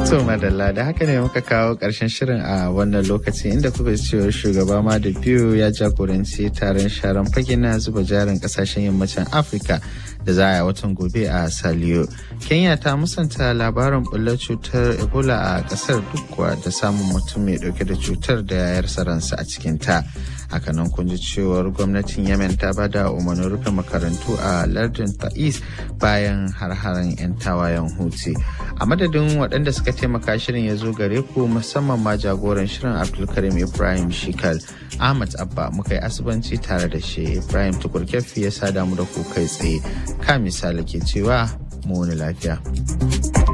To madalla da haka ne muka kawo ƙarshen shirin a wannan lokaci inda kuka cewa shugaba ma da biyu ya jagoranci taron sharan fage na zuba jarin ƙasashen yammacin Afirka da za a yi watan gobe a Saliyo. Kenya ta musanta labarin bullar cutar Ebola a ƙasar duk kuwa da samun mutum mai ɗauke da cutar da ya yarsa ransa a cikin ta. Hakanan kun ji cewar gwamnatin Yemen ta bada umarnin rufe makarantu a lardin Ta'is bayan har-haren 'yan tawayen Houthi. A madadin waɗanda suka taimaka shirin ya zo gare ku musamman ma jagoran shirin Abdulkarim Ibrahim Shikal Ahmad Abba muka yi asibanci tare da shi Ibrahim Tukurkefi ya sada mu da ku kai tsaye. Ka misali ke cewa mu wani lafiya.